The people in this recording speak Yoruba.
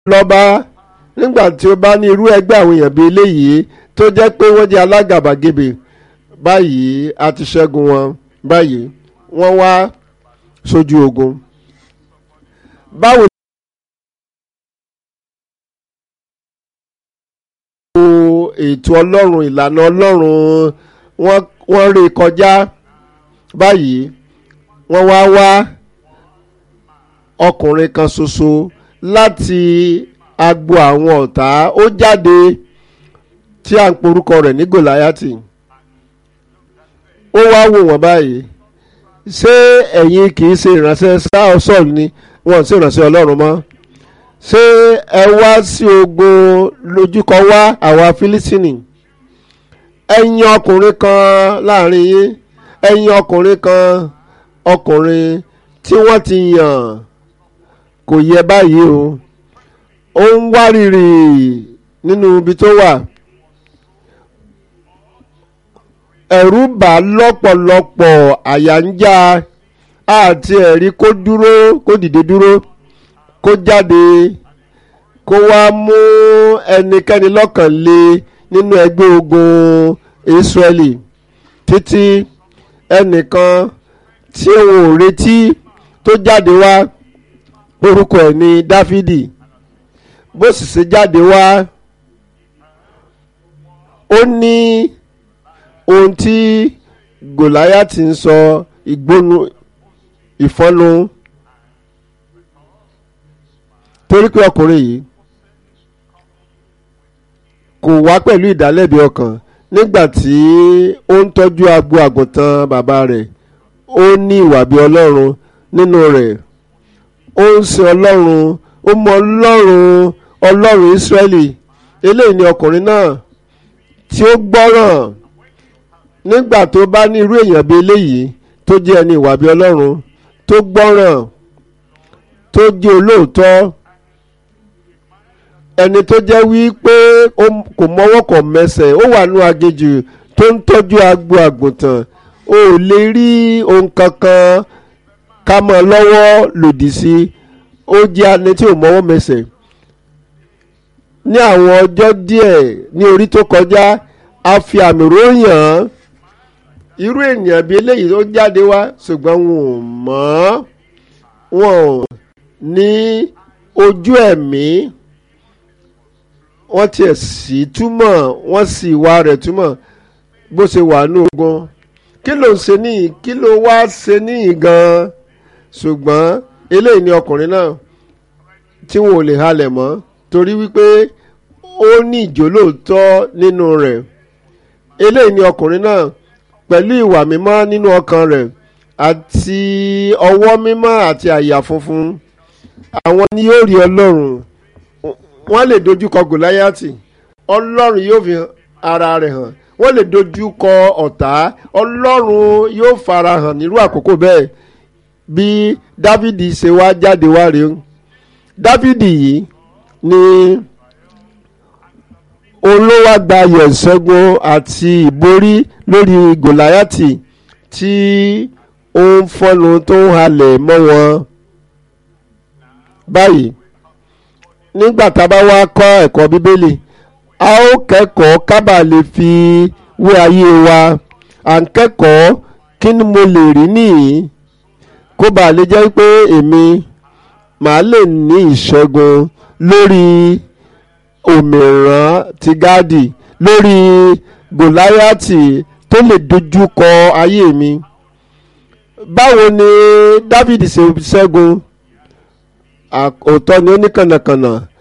lọ́ba nígbà tí ó bá ní irú ẹgbẹ́ àwọn èèyàn bíi eléyìí tó jẹ́ pé wọ́n jẹ́ alágàbàgebè báyìí a ti ṣẹ́gun wọn báyìí wọ́n wá sójú ogun. báwo ni ètò ọlọ́run ìlànà ọlọ́run wọ́n ré kọjá báyìí wọ́n wá wá ọkùnrin kan ṣoṣo láti agbo àwọn ọ̀tá ó jáde tí à ń porúkọ rẹ̀ ní gòláyàtì ó wá wò wọ́n báyìí ṣé ẹ̀yin kì í ṣe ìránṣẹ́ sáọ́sọ̀ ni wọ́n ṣe ìránṣẹ́ ọlọ́run mọ́ ṣé ẹ wá sí ogun lójúkọ wá àwa fílísìnì ẹ̀yin ọkùnrin kan láàrin yín ẹ̀yin ọkùnrin kan ọkùnrin tí wọ́n ti yàn kò yẹ báyìí o ó ń wárìrì nínú ibi tó wà ẹ̀rù bà lọ́pọ̀lọpọ̀ àyà ń já àti ẹ̀rí kó dúró kó dìde dúró kó jáde kó wá mú ẹnikẹ́ni lọ́kàn lé nínú ẹgbẹ́ ogun Ísírẹ́lì títí ẹnìkan tí òun ò retí tó jáde wá orúkọ ẹ̀ ní Dáfídì bó sì ṣe jáde wá ó ní ohun tí Gòláyátì ń sọ ìgbónu ìfọ́nu torí pé ọkùnrin yìí kò wá pẹ̀lú ìdálẹ́bi ọkàn nígbà tí ó ń tọ́jú agbo àgùntàn bàbá rẹ̀ ó ní ìwà bí ọlọ́run nínú rẹ̀ ó ń sin ọlọ́run ó mọ ọlọ́run ọlọ́run Ísírẹ́lì eléyìí ni ọkùnrin náà tí ó gbọ́ràn nígbà tó bá ní irú èèyàn bíi eléyìí tó jẹ́ ẹni ìwà bí ọlọ́run tó gbọ́ràn tó jẹ́ olóòótọ́ ẹni tó jẹ́ wí pé kò mọ́wọ́ kò mẹsẹ̀ ó wà nú agejù tó ń tọ́jú agbo àgùntàn o ò lè rí ohun kankan ká mọ́ lọ́wọ́ lòdì sí ó jẹ́ ẹni tí ò mọ́wọ́ mẹsẹ̀ ní àwọn ọjọ́ díẹ̀ ní orí tó kọjá a fi àmì ròyìn án irú ènìyàn bíi eléyìí tó jáde wá ṣùgbọ́n wọn ò mọ̀ wọn ò ní ojú ẹ̀mí wọ́n tiẹ̀ sì túmọ̀ wọ́n sì wá rẹ̀ túmọ̀ bó ṣe wà ní ogun kí ló ń ṣe níyì kí ló wá ṣe níyì gan-an ṣùgbọ́n eléyìí ni ọkùnrin náà tí wọn ò lè halẹ̀ mọ́ torí wípé ó ní ìjólóòtọ́ nínú rẹ̀ eléyìí ni ọkùnrin náà pẹ̀lú ìwà mímọ́ nínú ọkàn rẹ̀ àti ọwọ́ mímọ́ àti àyà funfun àwọn ni yóò rí ọlọ́run wọ́n lè dojúkọ gòláyàtì ọlọ́run yóò fi ara rẹ̀ hàn wọ́n lè dojúkọ ọ̀tá ọlọ́run yóò fara hàn nírú àkókò bẹ́ẹ̀ bí dávidi ṣe wá jáde wá rèé dávidi yìí ni olówó àgbáyọ̀ ìṣẹ́gun àti ìborí lórí gòláyàtì tí ó ń fọ́nu tó ń halẹ̀ mọ́ wọn báyìí nígbà tá a bá wá kọ́ ẹ̀kọ́ bíbélì a ó kẹ́kọ̀ọ́ kábà lè fi wé ayé wa à ń kẹ́kọ̀ọ́ kí ni mo lè rí nìyí kó bá lè jẹ́ pé èmi màá lè ní ìṣẹ́gun lórí òmìrán ti gáàdì lórí gòláyàtì tó lè dojú kọ ayé mi báwo ni dávidi ṣe ṣẹ́gun òótọ́ ni ó ní kànnàkànnà